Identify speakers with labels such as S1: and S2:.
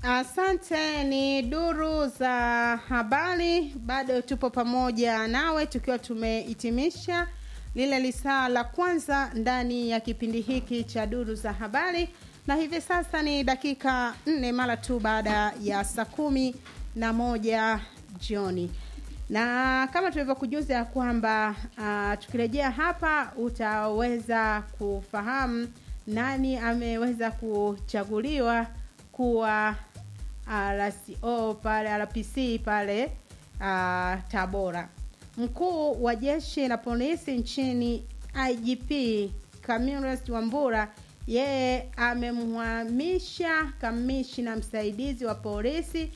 S1: Asante. Ni duru za habari, bado tupo pamoja nawe tukiwa tumehitimisha lile lisaa la kwanza ndani ya kipindi hiki cha duru za habari, na hivi sasa ni dakika nne mara tu baada ya saa kumi na moja jioni na kama tulivyokujuza ya kwamba uh, tukirejea hapa utaweza kufahamu nani ameweza kuchaguliwa kuwa RCO pale RPC pale uh, Tabora. Mkuu wa jeshi la polisi nchini IGP Camillus Wambura yeye amemhamisha kamishna msaidizi wa polisi